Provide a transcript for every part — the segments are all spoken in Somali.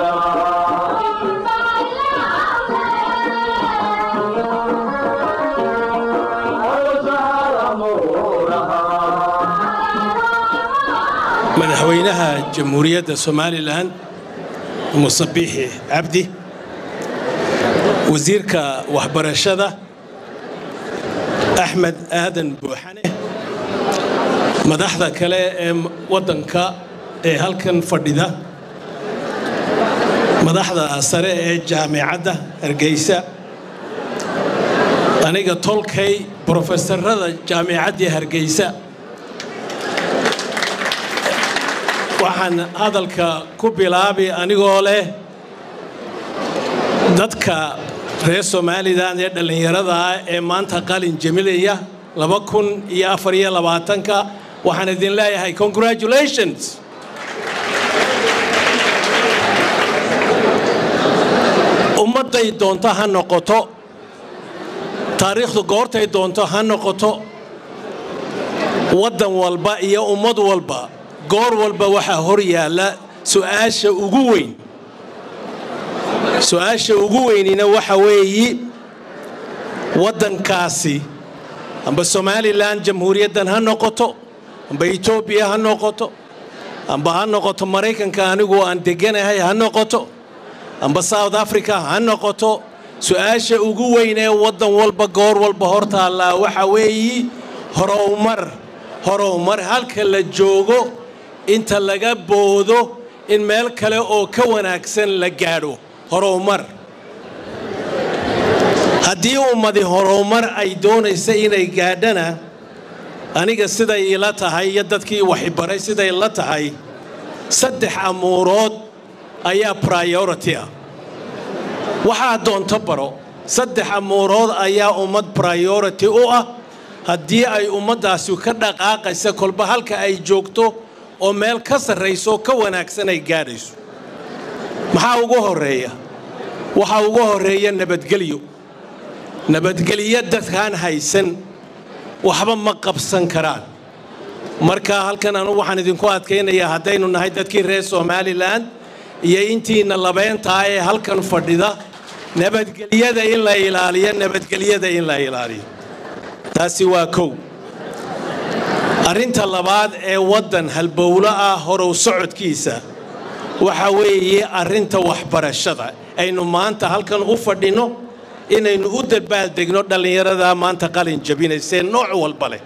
madaxweynaha jamhuuriyadda somalilan muse biixi cabdi wasiirka waxbarashada axmed aadan buuxane madaxda kale ee waddanka ee halkan fadhida madaxda sare ee jaamicadda hargeysa aniga tolkay brofesorada jaamicaddii hargeysa waxaan hadalka ku bilaabi anigoo leh dadka reer somalilan ee dhallinyarada ah ee maanta qalin jemilaya laba kun iyo afar iyo labaatanka waxaan idin leeyahay congratulations ummadday doonto ha noqoto taariikhdu goortay doonto ha noqoto waddan walba iyo ummad walba goor walba waxaa hor yaalla su'aasha ugu weyn su-aasha ugu weynina waxa weeyi waddankaasi amba somalilan jamhuuriyaddan ha noqoto amba etoobiya ha noqoto amba ha noqoto maraykanka anigu aan deganahay ha noqoto amba south africa ha noqoto su-aasha ugu weyn ee waddan walba goor walba hor taallaa waxa weeyi horowmar horowmar halka la joogo inta laga boodo in meel kale oo ka wanaagsan la gaadho horowmar haddii ummadi horowmar ay doonaysa inay gaadhana aniga siday ila tahay iyo dadkii waxibaray siday la tahay saddex amuurood ayaa priority ah waxaa doonto baro saddex amuurood ayaa ummad priority u ah haddii ay ummaddaasi ka dhaqaaqaysa kolba halka ay joogto oo meel ka sarrayso ka wanaagsan ay gaadhayso maxaa ugu horreeya waxaa ugu horreeya nabadgelyo nabadgelyo dadkaan haysan waxba ma qabsan karaan marka halkan anu waxaan idinku adkaynayaa haddaynu nahay dadkii reer somalilan iyo intiina labeentaa ee halkan fadhida nabadgelyada in la ilaaliyo nabadgelyada in la ilaaliyo taasi waa kow arrinta labaad ee waddan halbowlo ah horow socodkiisa waxa weeye arrinta waxbarashada aynu maanta halkan u fadhinno inaynu u dabaaldegno dhallinyarada maanta qalin jabinaysee nooc walba leh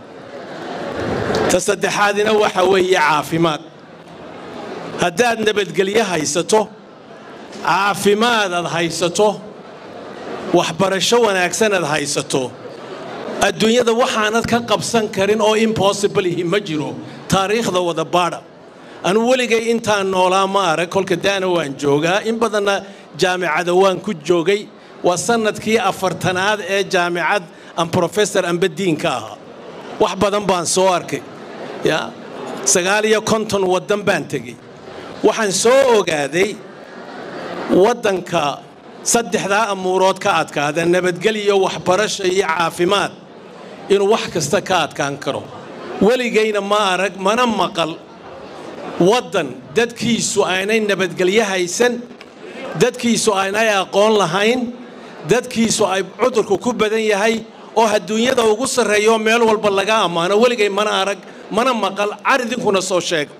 ta saddexaadina waxa weeye caafimaad haddaad nabadgelyo haysato caafimaad aad haysato waxbarasho wanaagsan aad haysato adduunyada waxaanad ka qabsan karin oo impossible ihi ma jiro taariikhda wada baadha anu weligay intaan noolaa ma arag kolka daana waan joogaa in badanna jaamicada waan ku joogay waa sannadkii afartanaad ee jaamicad aan brofesor amba diinka ahaa wax badan baan soo arkay ya sagaal iyo konton waddan baan tegey waxaan soo ogaaday waddanka saddexdaa amuurood ka adkaada nabadgelyo waxbarasho iyo caafimaad inuu wax kasta ka adkaan karo weligayna ma arag mana maqal waddan dadkiisu aanay nabadgelyo haysan dadkiisu aanay aqoon lahayn dadkiisu ay cudurku ku badan yahay oo adduunyada ugu sarreeyo meel walba laga ammaano weligay mana arag mana maqal car idinkuna soo sheega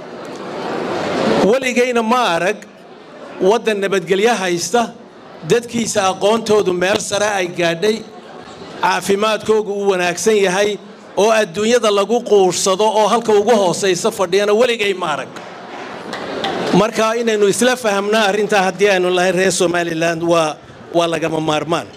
weligayna ma arag waddan nabadgelyo haysta dadkiisa aqoontoodu meel sare ay gaadhay caafimaadkoogu uu wanaagsan yahay oo adduunyada lagu quursado oo halka ugu hoosaysa fadhiyana weligay ma arag marka inaynu isla fahamna arrintaa haddii aynu lahay reer somalilan waa waa lagama maarmaan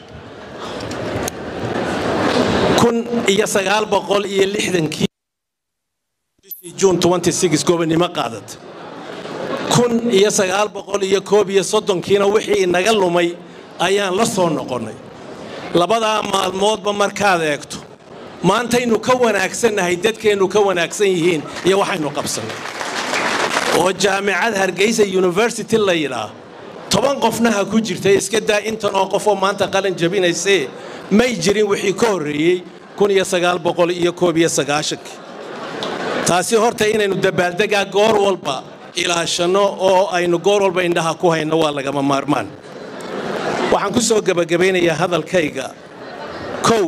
kun iyo sagaal boqol iyo lixdankii juun gobonimo qaadat kun iyo sagaal boqol iyo koob iyo soddonkiina wixii inaga lumay ayaan la soo noqonnay labadaa maalmoodba markaad eegto maantaynu ka wanaagsannahay dadkeennu ka wanaagsan yihiin iyo waxaynu qabsannay oo jaamicad hargeysa university la yidhaah toban qofna ha ku jirtay iska daa intan oo qofoo maanta qalin jabinaysee may jirin wixii ka horreeyey kun iyo sagaal boqol iyo koob iyo sagaashankii taasi horta inaynu dabaaldegaa goor walba ilaashanno oo aynu goor walba indhaha ku hayno waa lagama maarmaan waxaan ku soo gebagabaynayaa hadalkayga kow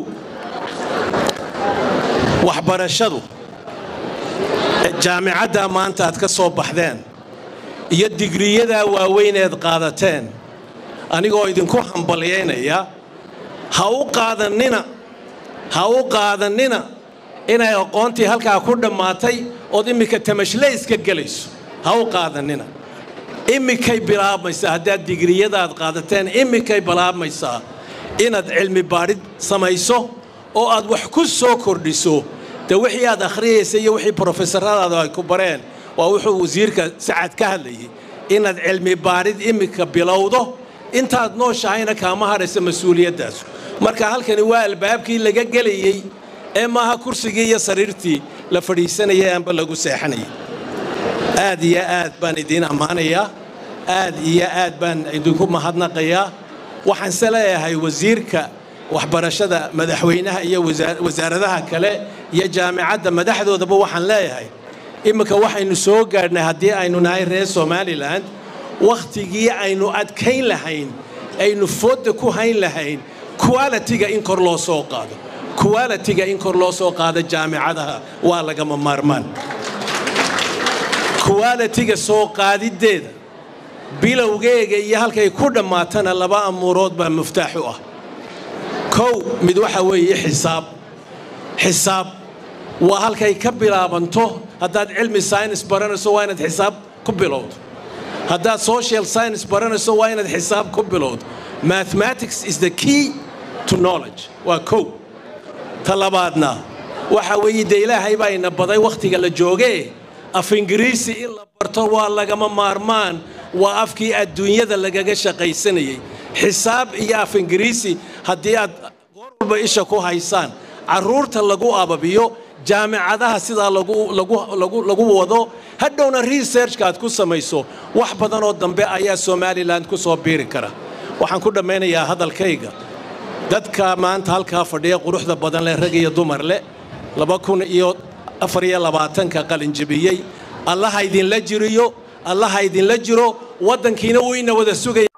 waxbarashadu jaamicaddaa maanta aad ka soo baxdeen iyo digriyadaa waaweyneed qaadateen anigoo idinku hambalyaynaya ha u qaadannina ha u qaadannina inay aqoontii halkaa ku dhammaatay ood iminka tamashlayska gelayso ha u qaadannina iminkay bilaabmaysaa haddaad digriyadaad qaadateen iminkay bilaabmaysaa inaad cilmi baadhid samayso oo aad wax ku soo kordhiso de wixii aad akhriyaysa iyo wixii brofesoradaadu ay ku bareen waa wuxuu wasiirka sacad ka hadlayay inaad cilmi baadhid iminka bilowdo intaad nooshahayna kaama hadhaysa mas-uuliyaddaas marka halkani waa albaabkii laga gelayey ee maaha kursigii iyo sariirtii la fadhiisanayay aanba lagu seexanayay aad iyo aad baan idiin ammaanayaa aad iyo aad baan idinku mahadnaqayaa waxaanse leeyahay wasiirka waxbarashada madaxweynaha iyo wasaaradaha kale iyo jaamicadda madaxdoodaba waxaan leeyahay imminka waxaynu soo gaadhnay haddii aynu nahay reer somalilan wakhtigii aynu adkayn lahayn aynu foodda ku hayn lahayn qualitiga in kor loo soo qaado qualitiga in kor loo soo qaado jaamicadaha waa lagama maarmaan qualitiga soo qaadiddeeda bilowgeega iyo halkay ku dhammaatana laba amuurood baa muftaax u ah kow mid waxa weeye xisaab xisaab waa halkay ka bilaabanto haddaad cilmi science baranayso waa inaad xisaab ku bilowdo haddaad social science baranayso waa inaad xisaab ku bilowdo mathematics is the key to knowledge waa kow ta labaadna waxa weeye dee ilaahay baa ina baday wakhtiga la joogee af ingiriisi in la barto waa lagama maarmaan waa afkii adduunyada lagaga shaqaysanayay xisaab iyo af ingiriisi haddii aad goor walba isha ku haysaan carruurta lagu ababiyo jaamicadaha sidaa lagu wado hadhowna researchka aad ku samayso wax badanoo dambe ayaa somalilan ku soo biiri kara waxaan ku dhammaynayaa hadalkayga dadka maanta halkaa fadhiya quruxda badan leh rag iyo dumar leh laba kun iyo afar iyo labaatanka qalinjabiyey allaha idinla jiriyo allaha idinla jiro waddankiina wuu ina wada sugaya